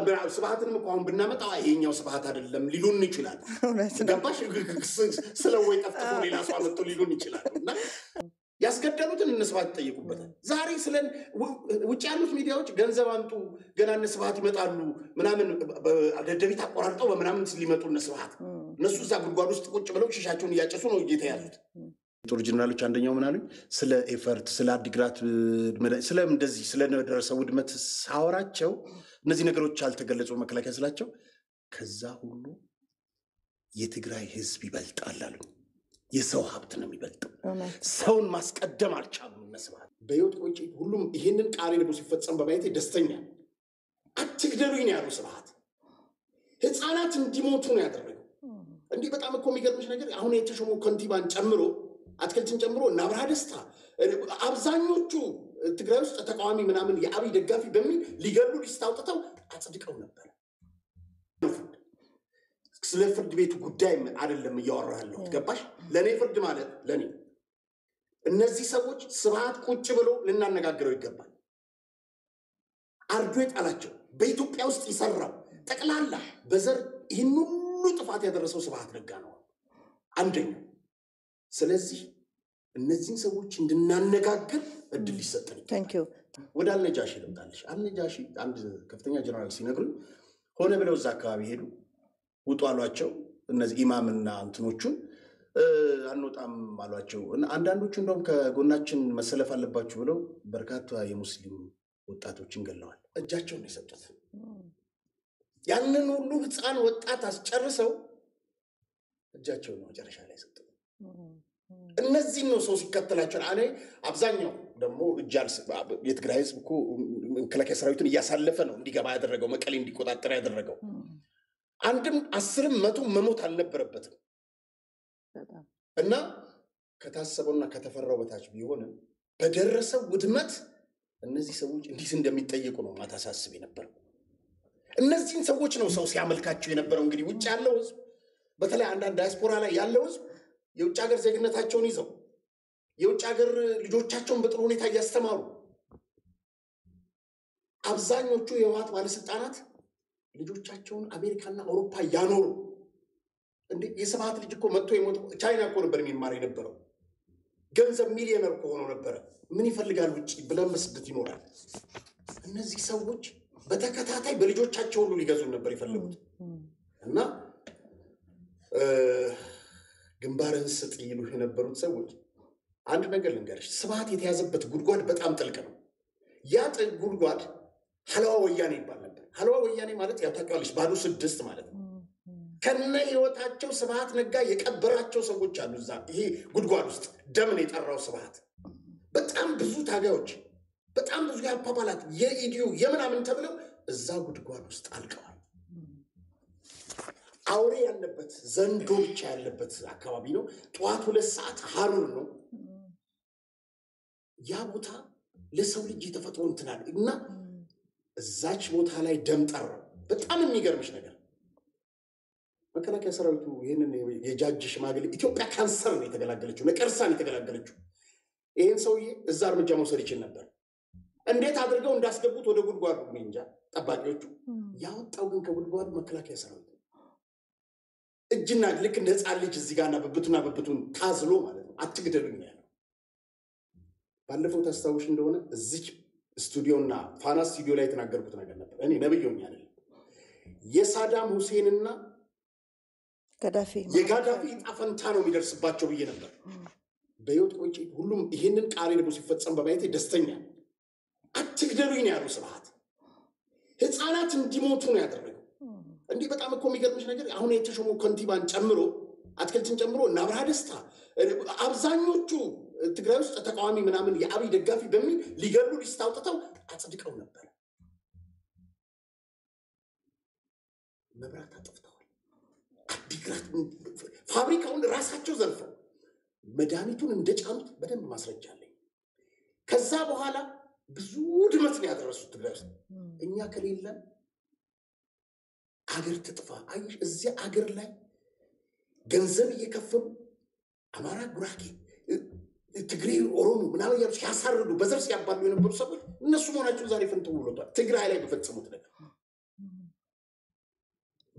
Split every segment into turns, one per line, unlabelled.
ስብሐትንም እኮ አሁን ብናመጣው ይሄኛው ስብሐት አይደለም ሊሉን ይችላል።
እውነት ነው።
ገባሽ? ስለ ወይ ጠፍጥፎ ሌላ ሰው አመጡ ሊሉን ይችላል። እና ያስገደሉትን እነ ስብሐት ይጠየቁበታል። ዛሬ ስለ ውጭ ያሉት ሚዲያዎች ገንዘብ አምጡ ገና እነ ስብሐት ይመጣሉ ምናምን ደደቢት አቆራርጠው በምናምን ሊመጡ እነ ስብሐት እነሱ እዛ ጉድጓድ ውስጥ ቁጭ ብለው ሽሻቸውን እያጨሱ ነው የተያዙት። ጦር ጀነራሎች አንደኛው ምን አሉኝ? ስለ ኤፈርት፣ ስለ አዲግራት መድኃኒት፣ ስለ እንደዚህ ስለደረሰው ውድመት ሳወራቸው እነዚህ ነገሮች አልተገለጹ መከላከያ ስላቸው ከዛ ሁሉ የትግራይ ህዝብ ይበልጣል አሉኝ። የሰው ሀብት ነው የሚበልጠው።
እውነት
ሰውን ማስቀደም አልቻሉም። እነ ስብሐት በህይወት ቆይቼ ሁሉም ይሄንን ቃሌ ደግሞ ሲፈጸም በማየቴ ደስተኛ ነኝ። አትግደሉኝ ነው ያሉ ስብሐት። ህፃናት እንዲሞቱ ነው ያደረገው። እንዲህ በጣም እኮ የሚገርምሽ ነገር አሁን የተሾመው ከንቲባን ጨምሮ አትክልትን ጨምሮ እና አብርሃ ደስታ አብዛኞቹ ትግራይ ውስጥ ተቃዋሚ ምናምን የአብይ ደጋፊ በሚል ሊገሉ ሊስት አውጥተው አጽድቀው ነበር። ስለ ፍርድ ቤቱ ጉዳይ አይደለም እያወራ ያለሁት ገባሽ? ለእኔ ፍርድ ማለት ለእኔ እነዚህ ሰዎች ስብሐት ቁጭ ብሎ ልናነጋግረው ይገባል። አርዶ የጣላቸው በኢትዮጵያ ውስጥ የሰራው ጠቅላላ በዘር ይህን ሁሉ ጥፋት ያደረሰው ስብሐት ነጋ ነው አንደኛው። ስለዚህ እነዚህን ሰዎች እንድናነጋግር እድል ሊሰጠን ይገባል።
ታንክ ዩ
ወደ አልነጃሺ ልምጣልሽ። አልነጃሺ አንድ ከፍተኛ ጀነራል ሲነግሩኝ ሆነ ብለው እዛ አካባቢ ሄዱ፣ ውጡ አሏቸው። እነዚህ ኢማምና እንትኖቹን እ፣ አንወጣም አሏቸው። እና አንዳንዶቹ እንደውም ከጎናችን መሰለፍ አለባችሁ ብለው በርካታ የሙስሊም ወጣቶችን ገለዋል። እጃቸውን ነው የሰጡት። ያንን ሁሉ ህፃን ወጣት አስጨርሰው እጃቸውን ነው መጨረሻ ላይ የሰጡት። እነዚህን ነው ሰው ሲከተላቸው። እኔ አብዛኛው ደግሞ እጅ አልስ- የትግራይ ህዝብ እኮ መከላከያ ሰራዊቱን እያሳለፈ ነው እንዲገባ ያደረገው መቀሌ እንዲቆጣጠር ያደረገው። አንድም አስርም መቶ መሞት አልነበረበትም
በጣም
እና ከታሰበውና ከተፈራው በታች ቢሆንም በደረሰው ውድመት እነዚህ ሰዎች እንዴት እንደሚጠየቁ ነው ማታሳስብ የነበረው። እነዚህን ሰዎች ነው ሰው ሲያመልካቸው የነበረው። እንግዲህ ውጭ ያለው ህዝብ በተለይ አንዳንድ ዳያስፖራ ላይ ያለው ህዝብ የውጭ ሀገር ዜግነታቸውን ይዘው የውጭ ሀገር ልጆቻቸውን በጥሩ ሁኔታ እያስተማሩ አብዛኞቹ የህወሓት ባለስልጣናት ልጆቻቸውን አሜሪካና አውሮፓ እያኖሩ እንዴ የስብሐት ልጅ እኮ መጥቶ የሞተ ቻይና እኮ ነበር የሚማር የነበረው። ገንዘብ ሚሊዮነር እኮ ሆኖ ነበረ። ምን ይፈልጋል ውጭ ብለን በስደት ይኖራል። እነዚህ ሰዎች በተከታታይ በልጆቻቸው ሁሉ ሊገዙን ነበር የፈለጉት እና እ፣ ግንባርህን ስጥ ይሉ የነበሩት ሰዎች አንድ ነገር ልንገርሽ፣ ስብሐት የተያዘበት ጉድጓድ በጣም ጥልቅ ነው። ያ ጥልቅ ጉድጓድ ሀለዋ ወያኔ ይባል ነበር። ሀለዋ ወያኔ ማለት ያው ታውቂዋለሽ፣ ባዶ ስድስት ማለት ነው። ከነ ህይወታቸው ስብሐት ነጋ የቀበራቸው ሰዎች አሉ እዛ ይሄ ጉድጓድ ውስጥ ደምን የጠራው ስብሐት በጣም ብዙ ታጋዮች በጣም ብዙ የአፓባላት የኢዲዩ የምናምን ተብለው እዛ ጉድጓድ ውስጥ አልቀዋል። አውሬ ያለበት ዘንዶ ብቻ ያለበት አካባቢ ነው። ጠዋት ሁለት ሰዓት ሀሩር ነው። ያ ቦታ ለሰው ልጅ የተፈጥሮ እንትናል እና እዛች ቦታ ላይ ደም ጠራው። በጣም የሚገርምሽ ነገር መከላከያ ሰራዊቱ ይህንን የጃጅ ሽማግሌ ኢትዮጵያ ካንሰር ነው የተገላገለችው፣ ነቀርሳን የተገላገለችው። ይህን ሰውዬ እዛ እርምጃ መውሰድ ይችል ነበር። እንዴት አድርገው እንዳስገቡት ወደ ጉድጓዱ እኔ እንጃ። ጠባቂዎቹ ያወጣው ግን ከጉድጓዱ መከላከያ ሰራዊት ነው። እጅና ልክ እንደ ህፃን ልጅ እዚህ ጋርና ብብቱና ብብቱን ታዝሎ ማለት ነው። አትግደሉኝ ነው ያለው። ባለፈው ታስታውሽ እንደሆነ እዚች ስቱዲዮና ፋና ስቱዲዮ ላይ የተናገርኩት ነገር ነበር። እኔ ነብዮኝ አይደለም የሳዳም ሁሴንና
ገዳፊ
የጋዳፊ ዕጣ ፈንታ ነው የሚደርስባቸው ብዬ ነበር። በህይወት ቆይቼ ሁሉም ይሄንን ቃሌ ደግሞ ሲፈጸም በማየቴ ደስተኛ ነኝ። አትግደሉኝ ነው ያሉ ስብሐት። ህፃናት እንዲሞቱ ነው ያደረገው። እንዲህ በጣም እኮ የሚገርምሽ ነገር አሁን የተሾመው ከንቲባን ጨምሮ አትክልትን ጨምሮ እና አብርሃ ደስታ አብዛኞቹ ትግራይ ውስጥ ተቃዋሚ ምናምን የአብይ ደጋፊ በሚል ሊገሉ ሊስት አውጥተው አጽድቀው ነበር። መብራት አጥፍተዋል። አዲግራት ፋብሪካውን ራሳቸው ዘርፈው መድኃኒቱን እንደጫኑት በደንብ ማስረጃ አለኝ። ከዛ በኋላ ብዙ ውድመት ነው ያደረሱት ትግራይ ውስጥ። እኛ ከሌለን አገር ትጥፋ። አየሽ፣ እዚያ አገር ላይ ገንዘብ እየከፈሉ አማራ፣ ጉራጌ፣ ትግሬ፣ ኦሮሞ ምናምን እያሉ ሲያሳርዱ በዘር ሲያባሉ የነበሩ ሰዎች እነሱ መሆናቸው ዛሬ ፍንትው ብሎቷል። ትግራይ ላይ በፈጸሙት ነገር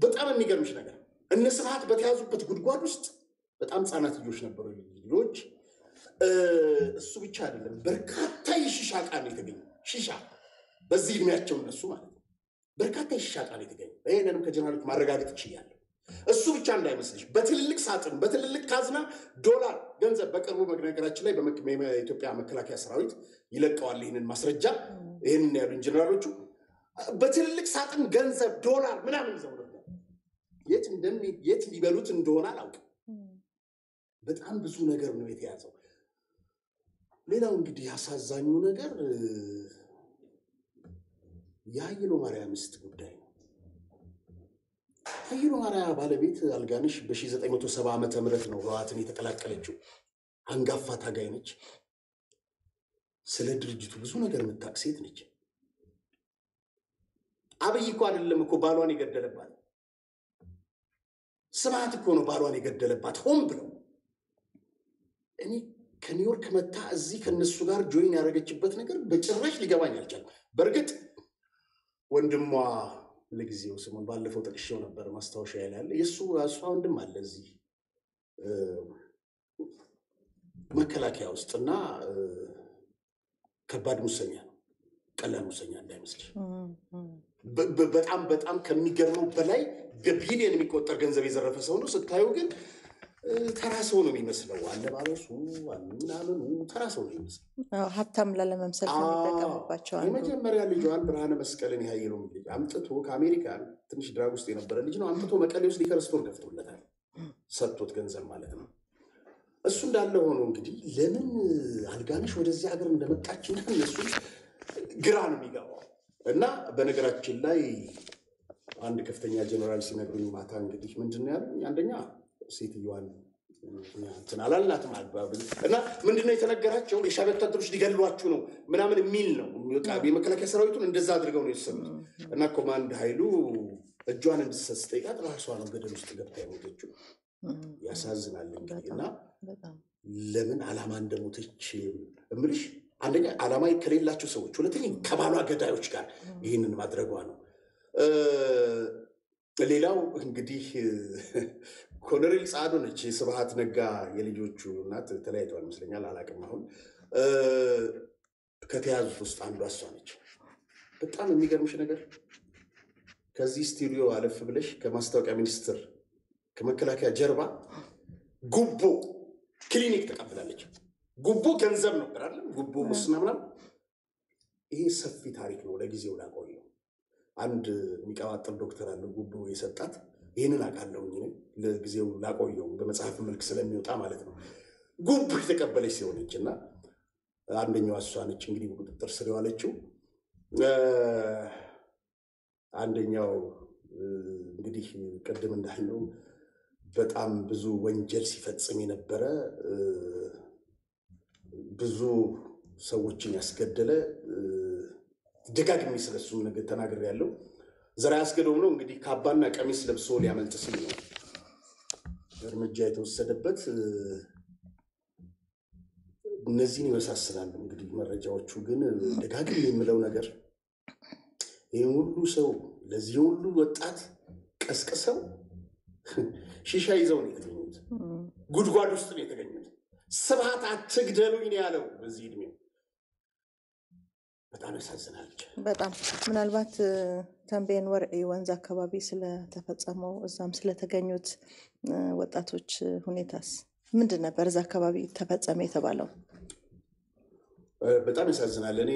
በጣም የሚገርምሽ ነገር እነ ስብሐት በተያዙበት ጉድጓድ ውስጥ በጣም ህጻናት ልጆች ነበሩ። ልጆች እ፣ እሱ ብቻ አይደለም፣ በርካታ የሺሻ ዕቃ ነው የተገኘው። ሺሻ በዚህ እድሜያቸው እነሱ ማለት ነው። በርካታ የሺሻ ዕቃ ነው የተገኘው። ይህንንም ከጀነራሎች ማረጋገጥ ይችላል። እሱ ብቻ እንዳይመስልሽ በትልልቅ ሳጥን በትልልቅ ካዝና ዶላር ገንዘብ በቅርቡ ነገራችን ላይ በመክ- የኢትዮጵያ መከላከያ ሰራዊት ይለቀዋል ይህንን ማስረጃ ይህንን ያሉ ኢንጂነሮቹ በትልልቅ ሳጥን ገንዘብ ዶላር ምናምን ይዘው ነበር። የት እንደሚ የት ሊበሉት እንደሆነ አላውቅም። በጣም ብዙ ነገር ነው የተያዘው። ሌላው እንግዲህ አሳዛኙ ነገር እ፣ የሀይሎ ማርያም ሚስት ጉዳይ ነው። ሀይሎ ማርያም ባለቤት አልጋነሽ በ1970 ዓመተ ምህረት ነው ህወሓትን የተቀላቀለችው። አንጋፋ ታጋይ ነች። ስለ ድርጅቱ ብዙ ነገር የምታውቅ ሴት ነች። አብይ እኮ አይደለም እኮ ባሏን የገደለባት፣ ስብሐት እኮ ነው ባሏን የገደለባት ሆን ብለው። እኔ ከኒውዮርክ መታ እዚህ ከነሱ ጋር ጆይን ያደረገችበት ነገር በጭራሽ ሊገባኝ አልቻለም። በእርግጥ ወንድሟ ለጊዜው ስሙን ባለፈው ጠቅሼው ነበር ማስታወሻ ያለ የእሱ እሷ ወንድም አለ እዚህ እ፣ መከላከያ ውስጥ እና እ፣ ከባድ ሙሰኛ ነው። ቀላል ሙሰኛ እንዳይመስልሽ። በ- በ- በጣም በጣም ከሚገርመው በላይ በቢሊየን የሚቆጠር ገንዘብ የዘረፈ ሰው ነው። ስታዩ ግን እ፣ ተራ ሰው ነው የሚመስለው። አለባበሱ ምናምኑ ተራ ሰው ነው የሚመስለው።
አዎ፣ ሀብታም ላለመምሰል ከሚጠቀሙባቸው አንዱ
የመጀመሪያ ልጇን ብርሃነ መስቀልን ያየለውን ልጅ አምጥቶ ከአሜሪካን ትንሽ ድራግ ውስጥ የነበረ ልጅ ነው አምጥቶ መቀሌ ውስጥ ሊከር ስቶር ከፍቶለታል። ሰጥቶት ገንዘብ ማለት ነው። እሱ እንዳለ ሆኖ እንግዲህ ለምን አልጋነሽ ወደዚህ ሀገር እንደመጣች እና እነሱ ግራ ነው የሚገባው። እና በነገራችን ላይ አንድ ከፍተኛ ጀኔራል ሲነግሩኝ ማታ እንግዲህ ምንድን ነው ያሉኝ? አንደኛ ሴትዮዋን እንትን አላልናትም አግባብ እና ምንድነው የተነገራቸው የሻዕቢያ ወታደሮች ሊገሏችሁ ነው ምናምን የሚል ነው። በቃ የመከላከያ ሰራዊቱን እንደዛ አድርገው ነው የወሰኑት። እና ኮማንድ ኃይሉ እጇን እንድትሰጥ ስጠይቃት ራሷ ነው ገደል ውስጥ ገብታ የሞተችው። ያሳዝናል እንግዲህ እና
በጣም
ለምን ዓላማ እንደሞተች እምልሽ አንደኛ ዓላማ ከሌላቸው ሰዎች፣ ሁለተኛ ከባሏ ገዳዮች ጋር ይህንን ማድረጓ ነው። እ፣ ሌላው እንግዲህ ኮሎኔል ጸአዶ ነች የስብሐት ነጋ የልጆቹ እናት ተለያይተዋል ይመስለኛል፣ አላቅም አሁን እ፣ ከተያዙት ውስጥ አንዷ እሷ ነች። በጣም የሚገርምሽ ነገር ከዚህ ስቱዲዮ አለፍ ብለሽ ከማስታወቂያ ሚኒስቴር ከመከላከያ ጀርባ ጉቦ ክሊኒክ ተቀብላለች። ጉቦ ገንዘብ ነበር አይደለም? ጉቦ ሙስና ምናምን። ይሄ ሰፊ ታሪክ ነው። ለጊዜው ላቆየው። አንድ የሚቀባጥር ዶክተር አለ ጉቦ የሰጣት። ይህንን አውቃለሁ እኔ ለጊዜው ላቆየው፣ በመጽሐፍ መልክ ስለሚወጣ ማለት ነው። ጉቦ የተቀበለች ሲሆነች እና አንደኛዋ እሷ ነች እንግዲህ በቁጥጥር ስር የዋለችው። እ፣ አንደኛው እ፣ እንግዲህ ቅድም እንዳልነው በጣም ብዙ ወንጀል ሲፈጽም የነበረ እ፣ ብዙ ሰዎችን ያስገደለ እ፣ ደጋግሜ ስለሱም ነገር ተናግሬያለሁ። ዘርዓ ያስገዶም ነው እንግዲህ ካባና ቀሚስ ለብሶ ሊያመልጥ ሲል ነው እርምጃ የተወሰደበት። እ፣ እነዚህን ይመሳስላሉ እንግዲህ መረጃዎቹ። ግን ደጋግሜ የምለው ነገር ይህ ሁሉ ሰው ለዚህ ሁሉ ወጣት ቀስቅሰው ሺሻ ይዘው ነው የተገኙት። ጉድጓድ ውስጥ ነው የተገኙት። ስብሐት አትግደሉኝ ነው ያለው በዚህ እድሜው። በጣም ያሳዝናል። ብቻ
በጣም ምናልባት እ፣ ተንቤን ወርዒ ወንዝ አካባቢ ስለተፈጸመው እዛም ስለተገኙት እ፣ ወጣቶች እ፣ ሁኔታስ ምንድን ነበር? እዛ አካባቢ ተፈጸመ የተባለው
እ፣ በጣም ያሳዝናል። እኔ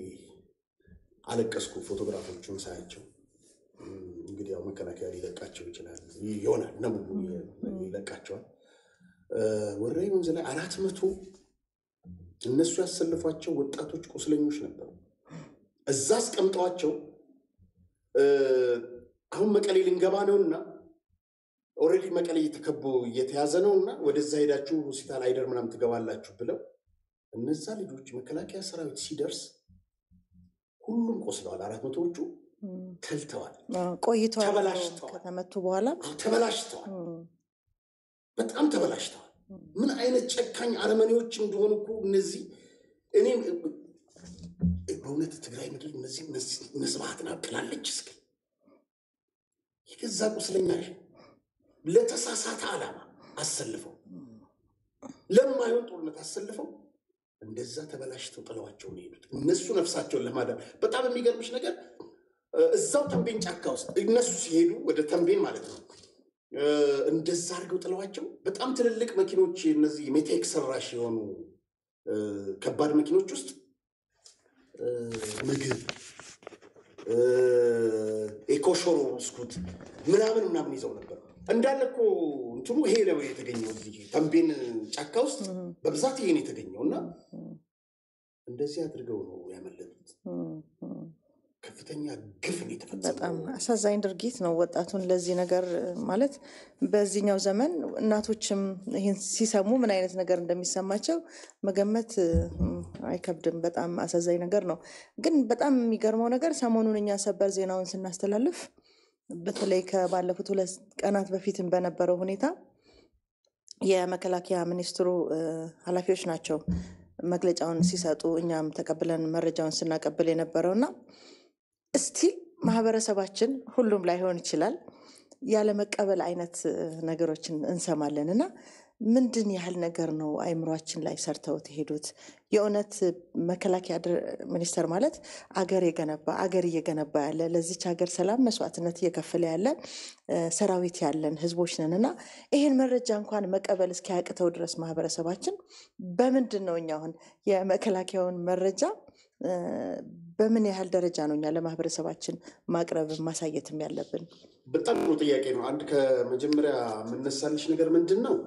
አለቀስኩ ፎቶግራፎቹን ሳያቸው። እም፣ እንግዲህ ያው መከላከያ ሊለቃቸው ይችላል ይሆናል ነው ይለቃቸዋል። እ፣ ወራይ ወንዝ ላይ አራት መቶ እነሱ ያሰልፏቸው ወጣቶች ቁስለኞች ነበሩ። እዛ አስቀምጠዋቸው እ፣ አሁን መቀሌ ልንገባ ነውና ኦልሬዲ መቀሌ እየተከቦ እየተያዘ ነውና ወደዛ ሄዳችሁ ሆስፒታል አይደር ምናምን ትገባላችሁ ብለው እነዛ ልጆች መከላከያ ሰራዊት ሲደርስ ሁሉም ቆስለዋል። አራት መቶዎቹ
እም፣
ተልተዋል፣
አዎ፣ ቆይተዋል
ተበላሽተዋል።
ከተመቱ በኋላ
ተበላሽተዋል፣
እም፣
በጣም ተበላሽተዋል። ምን አይነት ጨካኝ አረመኔዎች እንደሆኑ እኮ እነዚህ እኔ በእውነት ትግራይ ምድር እነዚህ እነ ስብሐትን አቅላለች እስኪ የገዛ ቁስለኛ ለተሳሳተ ዓላማ አሰልፈው ለማይሆን ጦርነት አሰልፈው እንደዛ ተበላሽተው ጥለዋቸው ነው የሄዱት። እነሱ ነፍሳቸውን ለማዳን በጣም የሚገርምሽ ነገር እዛው ተንቤን ጫካ ውስጥ እነሱ ሲሄዱ ወደ ተንቤን ማለት ነው እንደዛ አድርገው ጥለዋቸው በጣም ትልልቅ መኪኖች እነዚህ ሜቴክ ሰራሽ የሆኑ ከባድ መኪኖች ውስጥ ምግብ የኮሾሮ ብስኩት ምናምን ምናምን ይዘው ነበር። እንዳለ እኮ እንትኑ ይሄ ነው የተገኘው እዚህ ተንቤን ጫካ ውስጥ በብዛት ይሄ ነው የተገኘው እና እንደዚህ አድርገው ነው ያመለጡት። ከፍተኛ ግፍ ነው የተፈጸመው።
በጣም አሳዛኝ ድርጊት ነው። ወጣቱን ለዚህ ነገር ማለት በዚህኛው ዘመን እናቶችም ይህን ሲሰሙ ምን አይነት ነገር እንደሚሰማቸው መገመት አይከብድም። በጣም አሳዛኝ ነገር ነው። ግን በጣም የሚገርመው ነገር ሰሞኑን እኛ ሰበር ዜናውን ስናስተላልፍ በተለይ ከባለፉት ሁለት ቀናት በፊትም በነበረው ሁኔታ የመከላከያ ሚኒስትሩ ኃላፊዎች ናቸው መግለጫውን ሲሰጡ እኛም ተቀብለን መረጃውን ስናቀብል የነበረው እና እስቲል ማህበረሰባችን ሁሉም ላይሆን ይችላል ያለመቀበል አይነት ነገሮችን እንሰማለን እና ምንድን ያህል ነገር ነው አይምሯችን ላይ ሰርተውት የሄዱት? የእውነት መከላከያ ሚኒስቴር ማለት አገር የገነባ አገር እየገነባ ያለ ለዚች ሀገር ሰላም መስዋዕትነት እየከፈለ ያለ ሰራዊት ያለን ህዝቦች ነን እና ይህን መረጃ እንኳን መቀበል እስኪያቅተው ድረስ ማህበረሰባችን በምንድን ነው እኛ አሁን የመከላከያውን መረጃ በምን ያህል ደረጃ ነው እኛ ለማህበረሰባችን ማቅረብ ማሳየትም ያለብን?
በጣም ጥሩ ጥያቄ ነው። አንድ ከመጀመሪያ የምነሳልሽ ነገር ምንድን ነው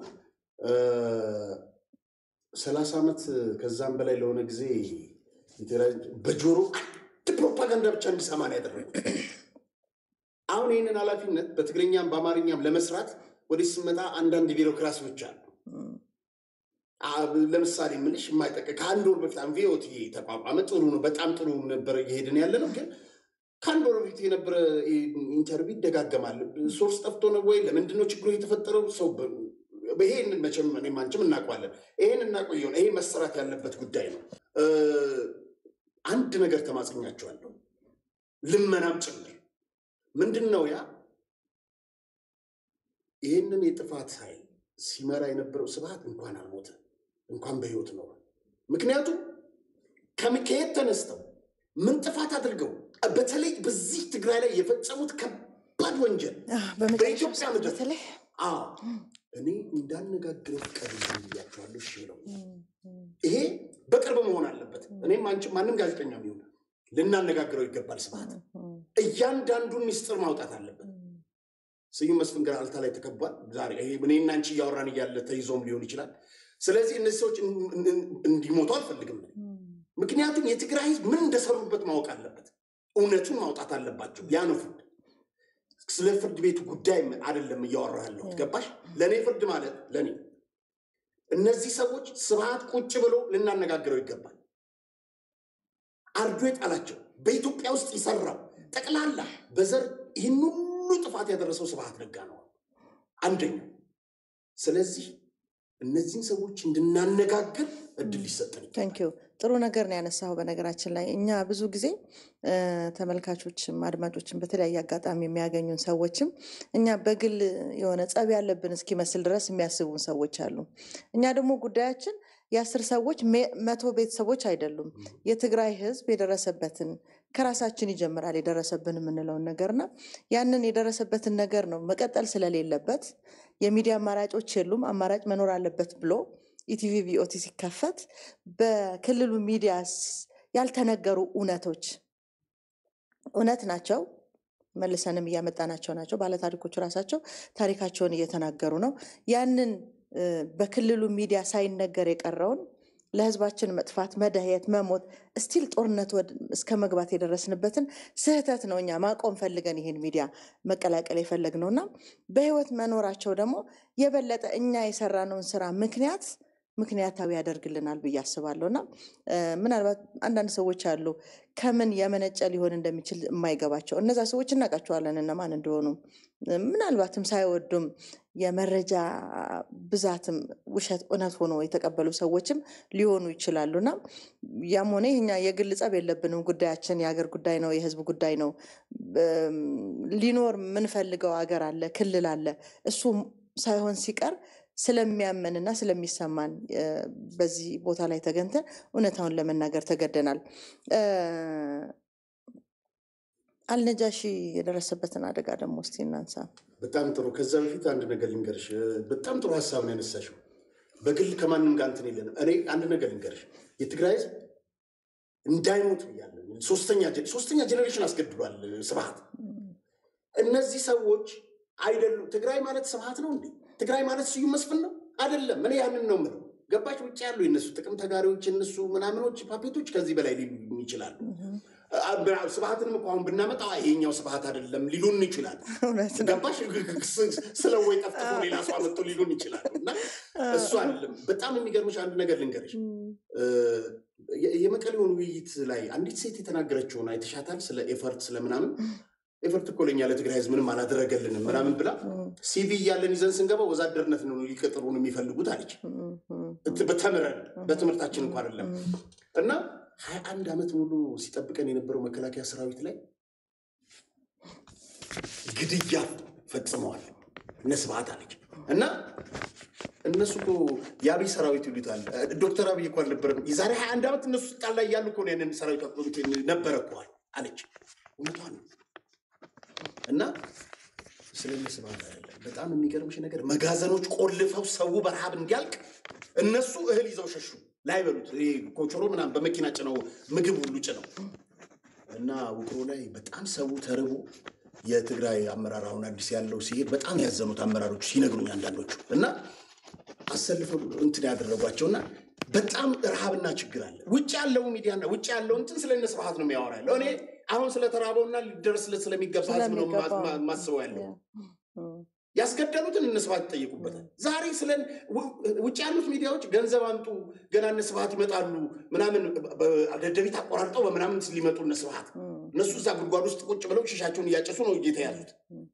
ሰላሳ ዓመት ከዛም በላይ ለሆነ ጊዜ በጆሮ አንድ ፕሮፓጋንዳ ብቻ እንዲሰማ ነው ያደረጉት። አሁን ይህንን ኃላፊነት በትግርኛም በአማርኛም ለመስራት ወደዚህ ስመጣ አንዳንድ ቢሮክራሲዎች አሉ። ለምሳሌ ምልሽ የማይጠቀ ከአንድ ወር በፊት ቪኦቲ ተቋቋመ። ጥሩ ነው፣ በጣም ጥሩ ነበር እየሄድን ያለ ነው። ግን ከአንድ ወር በፊት የነበረ ኢንተርቪው ይደጋገማል። ሶርስ ጠፍቶ ነው ወይ? ለምንድነው ችግሩ የተፈጠረው? ሰው ይሄን መቼም እኔም አንቺም እናውቀዋለን። ይሄን እናቆየውን ይሄ መሰራት ያለበት ጉዳይ ነው። አንድ ነገር ተማጽኛቸዋለሁ፣ ልመናም ጭምር ምንድን ነው ያ ይህንን የጥፋት ኃይል ሲመራ የነበረው ስብሐት እንኳን አልሞተ እንኳን በህይወት ኖረ። ምክንያቱም ከየት ተነስተው ምን ጥፋት አድርገው በተለይ በዚህ ትግራይ ላይ የፈጸሙት ከባድ ወንጀል በኢትዮጵያ ምድር
በተለይ
እኔ እንዳነጋግረው ፍቃድ ብያቸዋለሁ። እሺ ብለው ይሄ በቅርብ መሆን አለበት። እኔም አንቺም ማንም ጋዜጠኛ ቢሆን ልናነጋግረው ይገባል። ስብሐት እያንዳንዱን ሚስጥር ማውጣት አለበት። ስዩም መስፍን ገራልታ ላይ ተከቧል። ዛሬ እኔና አንቺ እያወራን እያለ ተይዞም ሊሆን ይችላል። ስለዚህ እነዚህ ሰዎች እንዲሞቱ አልፈልግም። ምክንያቱም የትግራይ ህዝብ ምን እንደሰሩበት ማወቅ አለበት። እውነቱን ማውጣት አለባቸው። ያ ነው ፍርድ። ስለ ፍርድ ቤቱ ጉዳይ አይደለም እያወራ ያለሁት ገባሽ? ለእኔ ፍርድ ማለት ለእኔ እነዚህ ሰዎች ስብሐት ቁጭ ብሎ ልናነጋግረው ይገባል። አርዶ የጣላቸው በኢትዮጵያ ውስጥ የሰራው ጠቅላላ በዘር ይህን ሁሉ ጥፋት ያደረሰው ስብሐት ነጋ ነው አንደኛው። ስለዚህ እነዚህን ሰዎች እንድናነጋግር እድል ሊሰጠን
ታንኪዩ ጥሩ ነገር ነው ያነሳው። በነገራችን ላይ እኛ ብዙ ጊዜ ተመልካቾችም አድማጮችም በተለያየ አጋጣሚ የሚያገኙን ሰዎችም እኛ በግል የሆነ ጸብ ያለብን እስኪመስል ድረስ የሚያስቡን ሰዎች አሉ። እኛ ደግሞ ጉዳያችን የአስር ሰዎች መቶ ቤተሰቦች አይደሉም። የትግራይ ህዝብ የደረሰበትን ከራሳችን ይጀምራል የደረሰብን የምንለውን ነገርና ያንን የደረሰበትን ነገር ነው መቀጠል ስለሌለበት የሚዲያ አማራጮች የሉም፣ አማራጭ መኖር አለበት ብሎ ኢቲቪ ቪኦቲ ሲከፈት በክልሉ ሚዲያ ያልተነገሩ እውነቶች እውነት ናቸው። መልሰንም እያመጣናቸው ናቸው። ባለታሪኮቹ ራሳቸው ታሪካቸውን እየተናገሩ ነው። ያንን በክልሉ ሚዲያ ሳይነገር የቀረውን ለህዝባችን መጥፋት፣ መደህየት፣ መሞት እስቲል ጦርነት እስከ መግባት የደረስንበትን ስህተት ነው እኛ ማቆም ፈልገን ይህን ሚዲያ መቀላቀል የፈለግነው እና በህይወት መኖራቸው ደግሞ የበለጠ እኛ የሰራነውን ስራ ምክንያት ምክንያታዊ ያደርግልናል ብዬ አስባለሁ እና እ፣ ምናልባት አንዳንድ ሰዎች አሉ ከምን የመነጨ ሊሆን እንደሚችል የማይገባቸው እነዛ ሰዎች እናውቃቸዋለን እነማን እንደሆኑ እ፣ ምናልባትም ሳይወዱም የመረጃ ብዛትም ውሸት እውነት ሆኖ የተቀበሉ ሰዎችም ሊሆኑ ይችላሉ እና ያም ሆነ ይህ እኛ የግል ጸብ የለብንም። ጉዳያችን የሀገር ጉዳይ ነው፣ የህዝብ ጉዳይ ነው። እም፣ ሊኖር የምንፈልገው ሀገር አለ፣ ክልል አለ። እሱ ሳይሆን ሲቀር ስለሚያመንና ስለሚሰማን እ፣ በዚህ ቦታ ላይ ተገንተን እውነታውን ለመናገር ተገደናል። እ፣ አልነጃሺ የደረሰበትን አደጋ ደግሞ እስቲ እናንሳ።
በጣም ጥሩ። ከዛ በፊት አንድ ነገር ልንገርሽ። በጣም ጥሩ ሀሳብ ነው ያነሳሽው። በግል ከማንም ጋር እንትን የለንም። እኔ አንድ ነገር ልንገርሽ፣ የትግራይ ህዝብ እንዳይሞት ብያለሁ። ሶስተኛ ጀ- ሶስተኛ ጀኔሬሽን አስገድሏል ስብሀት። እነዚህ ሰዎች አይደሉም። ትግራይ ማለት ስብሀት ነው እንዴ? ትግራይ ማለት ስዩም መስፍን ነው አይደለም። እኔ ያንን ነው የምለው። ገባች? ውጭ ያሉ የነሱ ጥቅም ተጋሪዎች የነሱ ምናምኖች ፓፔቶች ከዚህ በላይ ሊሉ ይችላሉ። አ- ስብሀትንም እኮ አሁን ብናመጣው ይሄኛው ስብሀት አይደለም ሊሉን ይችላሉ።
እውነት ነው።
ገባሽ? ስለ ወይ ጠፍጥፎ ሌላ ሰው አመጡ ሊሉን ይችላሉ። እና እሱ አይደለም። በጣም የሚገርምሽ አንድ ነገር ልንገርሽ። እ፣ የ- የመቀሌውን ውይይት ላይ አንዲት ሴት የተናገረችውን አይተሻታል? ስለ ኤፈርት ስለምናምን ኤፈርት እኮ ለእኛ ለትግራይ ህዝብ ምንም አላደረገልንም ምናምን ብላ ሲቪ እያለን ይዘን ስንገባ ወዛደርነት ነው ሊቀጥሩን የሚፈልጉት አለች። በተምረን በትምህርታችን እንኳ አይደለም እና ሀያ አንድ ዓመት ሙሉ ሲጠብቀን የነበረው መከላከያ ሰራዊት ላይ ግድያ ፈጽመዋል እነ ስብሐት አለች እና እነሱ እኮ የአብይ ሰራዊት ይሉታል። ዶክተር አብይ እኮ አልነበረም የዛሬ ሀያ አንድ ዓመት እነሱ ስልጣን ላይ ያሉ እኮ ነው ያንን ሰራዊት አቆሙት ነበረ እኮ አለች። እውነቷን ነው። እና ስለ እነ ስብሐት አይደለም። በጣም የሚገርምሽ ነገር መጋዘኖች ቆልፈው ሰው በረሃብ እንዲያልቅ እነሱ እህል ይዘው ሸሹ። ላይበሉት ይሄ ኮቾሮ ምናምን በመኪና ጭነው ምግብ ሁሉ ጭነው እና ውቅሮ ላይ በጣም ሰው ተርቦ የትግራይ አመራር አሁን አዲስ ያለው ሲሄድ በጣም ያዘኑት አመራሮች ሲነግሩኝ አንዳንዶቹ እና አሰልፈው እንትን ያደረጓቸው እና በጣም ረሃብና ችግር አለ። ውጭ ያለው ሚዲያና ውጭ ያለው እንትን ስለ እነ ስብሐት ነው የሚያወራ ያለው። እኔ አሁን ስለተራበውና ሊደረስለት ስለሚገባ ህዝብ ነው ማ-
ስለሚገባው
ማ- ማስበው ያለው።
እ፣
ያስገደሉትን እነ ስብሐት ይጠየቁበታል። ዛሬ ስለ ው- ውጭ ያሉት ሚዲያዎች ገንዘብ አምጡ ገና እነ ስብሐት ይመጣሉ ምናምን በ- ደደቢት አቆራርጠው በምናምን ሊመጡ እነ ስብሐት
እ፣
እነሱ እዛ ጉድጓድ ውስጥ ቁጭ ብለው ሽሻቸውን እያጨሱ ነው የተያዙት።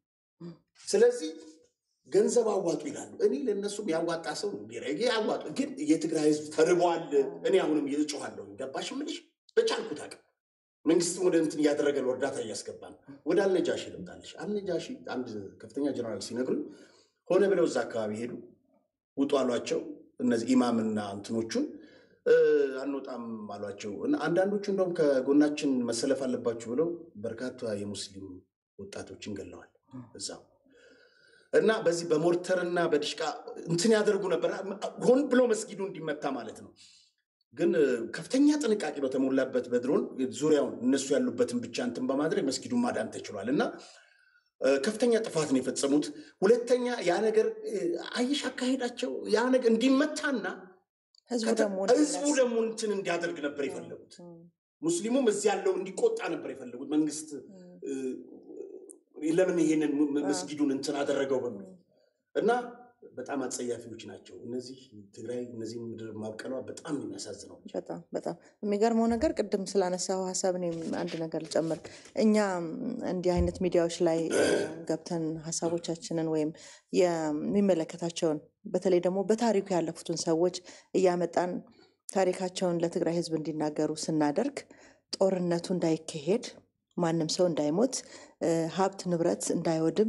ስለዚህ ገንዘብ አዋጡ ይላሉ። እኔ ለእነሱም ያዋጣ ሰው ቢረጌ ያዋጡ፣ ግን የትግራይ ህዝብ ተርቧል። እኔ አሁንም እጮሃለሁ። ገባሽ ምልሽ በቻልኩት አቅም መንግስትም ወደ እንትን እያደረገ ነው፣ እርዳታ እያስገባ ነው። ወደ አልነጃሺ ልምጣልሽ። አልነጃሺ አንድ ከፍተኛ ጀነራል ሲነግሩኝ ሆነ ብለው እዛ አካባቢ ሄዱ፣ ውጡ አሏቸው። እነዚህ ኢማምና እንትኖቹን እ፣ አንወጣም አሏቸው። እና አንዳንዶቹ እንደውም ከጎናችን መሰለፍ አለባችሁ ብለው በርካታ የሙስሊም ወጣቶችን ገለዋል እዛው እና በዚህ በሞርተርና በዲሽቃ እንትን ያደርጉ ነበር፣ ሆን ብሎ መስጊዱ እንዲመታ ማለት ነው። ግን እ፣ ከፍተኛ ጥንቃቄ በተሞላበት በድሮን ዙሪያውን እነሱ ያሉበትን ብቻ እንትን በማድረግ መስጊዱን ማዳን ተችሏል። እና እ፣ ከፍተኛ ጥፋት ነው የፈጸሙት። ሁለተኛ ያ ነገር እ፣ አየሽ አካሄዳቸው ያ ነገር እንዲመታና
ህዝቡ
ከተ-
ደግሞ
ህዝቡ ደግሞ እንትን እንዲያደርግ ነበር የፈለጉት። ሙስሊሙም እዚህ ያለው እንዲቆጣ ነበር የፈለጉት። መንግስት እ፣ ለምን ይሄንን ም- መስጊዱን እንትን አደረገው በሚል እና በጣም አጸያፊዎች ናቸው እነዚህ ትግራይ እነዚህ ምድር ማብቀሏ በጣም ነው የሚያሳዝነው።
በጣም በጣም የሚገርመው ነገር ቅድም ስላነሳው ሀሳብ እኔም አንድ ነገር ልጨምር። እኛ ም፣ እንዲህ አይነት ሚዲያዎች ላይ እ፣ ገብተን ሀሳቦቻችንን ወይም የሚመለከታቸውን በተለይ ደግሞ በታሪኩ ያለፉትን ሰዎች እያመጣን ታሪካቸውን ለትግራይ ህዝብ እንዲናገሩ ስናደርግ ጦርነቱ እንዳይካሄድ፣ ማንም ሰው እንዳይሞት፣ እ፣ ሀብት ንብረት እንዳይወድም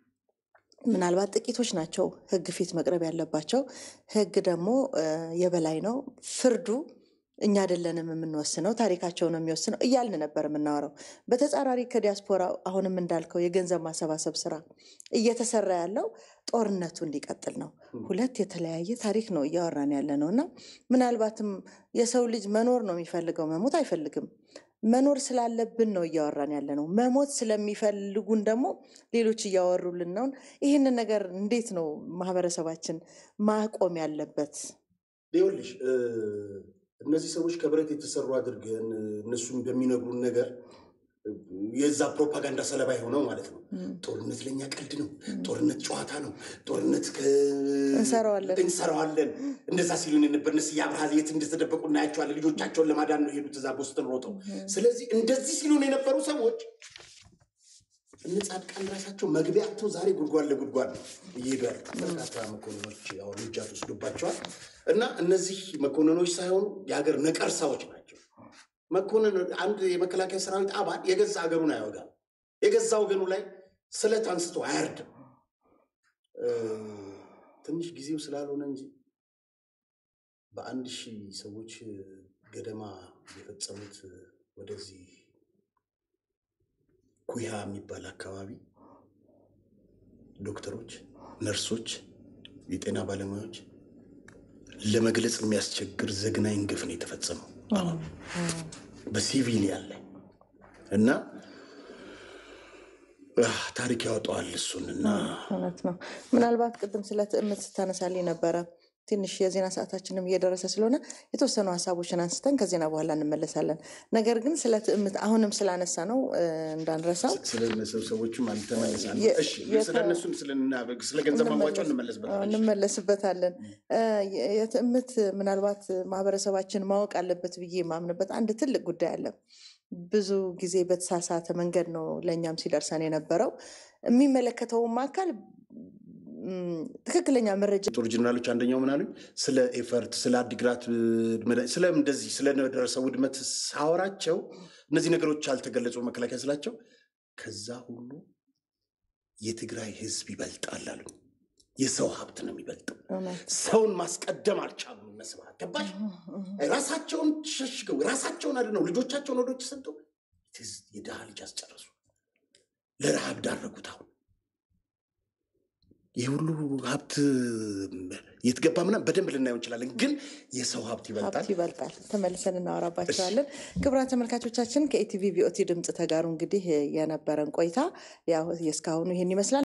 ምናልባት ጥቂቶች ናቸው ህግ ፊት መቅረብ ያለባቸው። ህግ ደግሞ እ፣ የበላይ ነው። ፍርዱ እኛ አይደለንም የምንወስነው፣ ታሪካቸው ነው የሚወስነው እያልን ነበር የምናወራው። በተጻራሪ ከዲያስፖራ አሁንም እንዳልከው የገንዘብ ማሰባሰብ ስራ እየተሰራ ያለው ጦርነቱ እንዲቀጥል ነው። ሁለት የተለያየ ታሪክ ነው እያወራን ያለ ነው እና ምናልባትም የሰው ልጅ መኖር ነው የሚፈልገው፣ መሞት አይፈልግም። መኖር ስላለብን ነው እያወራን ያለ ነው። መሞት ስለሚፈልጉን ደግሞ ሌሎች እያወሩልን ነው። ይህንን ነገር እንዴት ነው ማህበረሰባችን ማቆም ያለበት?
ይኸውልሽ እ፣ እነዚህ ሰዎች ከብረት የተሰሩ አድርገን እ፣ እነሱም በሚነግሩን ነገር የዛ ፕሮፓጋንዳ ሰለባ የሆነው ማለት ነው። ጦርነት ለእኛ ቀልድ ነው። ጦርነት ጨዋታ ነው። ጦርነት ከ-
እንሰራዋለን።
እንሰራዋለን። እንደዛ ሲሉን የነበር እነ ስዬ አብርሃ የት እንደተደበቁ እናያቸዋለን። ልጆቻቸውን ለማዳን ነው የሄዱት እዛ ቦስተን ሮጠው። ስለዚህ እንደዚህ ሲሉን የነበሩ ሰዎች እነ ጻድቃን ራሳቸው መግቢያ አጥተው ዛሬ ጉድጓድ ለጉድጓድ ነው እየሄዱ ያሉት። በርካታ መኮንኖች ያው እርምጃ ተወስዶባቸዋል። እና እነዚህ መኮንኖች ሳይሆኑ የሀገር ነቀርሳዎች ናቸው። መኮንን አንድ የመከላከያ ሰራዊት አባል የገዛ ሀገሩን አይወጋም። የገዛ ወገኑ ላይ ስለት አንስቶ አያርድም። እ፣ ትንሽ ጊዜው ስላልሆነ እንጂ በአንድ ሺህ ሰዎች ገደማ የፈጸሙት ወደዚህ ኩያ የሚባል አካባቢ ዶክተሮች፣ ነርሶች፣ የጤና ባለሙያዎች ለመግለጽ የሚያስቸግር ዘግናኝ ግፍ ነው የተፈጸመው አሁን በሲቪሊያን ላይ እና አህ፣ ታሪክ ያወጣዋል እሱን እና
እውነት ነው። ምናልባት ቅድም ስለ ትዕምት ስታነሳልኝ ነበረ። ትንሽ የዜና ሰዓታችንም እየደረሰ ስለሆነ የተወሰኑ ሀሳቦችን አንስተን ከዜና በኋላ እንመለሳለን። ነገር ግን ስለ ትዕምት አሁንም ስላነሳ ነው እ፣ እንዳንረሳው
ስለ ሰዎችም አልተመለሳል።
የ-
እሺ
የተ-
ስለ እነሱም ስለ- ስለ ገንዘብ ማሟጫው እንመለስበታለን።
እንመለስበታለን። እ፣ የ- የትዕምት ምናልባት ማህበረሰባችን ማወቅ አለበት ብዬ የማምንበት አንድ ትልቅ ጉዳይ አለ። ብዙ ጊዜ በተሳሳተ መንገድ ነው ለእኛም ሲደርሰን የነበረው የሚመለከተውም አካል ም፣ ትክክለኛ መረጃ
ጦር ጀነራሎች አንደኛው ምን አሉኝ? ስለ ኤፈርት፣ ስለ አዲግራት እ፣ ስለ እንደዚህ ስለደረሰው ውድመት ሳወራቸው እነዚህ ነገሮች አልተገለጹ መከላከያ ስላቸው ከዛ ሁሉ የትግራይ ህዝብ ይበልጣል አሉኝ። የሰው ሀብት ነው የሚበልጠው።
እውነት
ሰውን ማስቀደም አልቻሉም። እነ ስብሃት ገባሽ? ራሳቸውን ሸሽገው ራሳቸውን አድነው ልጆቻቸውን ወደ ውጭ ሰጥተው ትዝ የድሃ ልጅ አስጨረሱ፣ ለረሃብ ዳረጉት። አሁን ይህ ሁሉ ሀብት የት ገባ ምናምን በደንብ ልናየው እንችላለን፣ ግን የሰው ሀብት ይበልጣል።
ሀብት ይበልጣል። ተመልሰን እናወራባቸዋለን። ክቡራን ተመልካቾቻችን ከኢቲቪ ቪኦቲ ድምፅ ተጋሩ እንግዲህ የነበረን ቆይታ ያው የእስካሁኑ ይህን ይመስላል።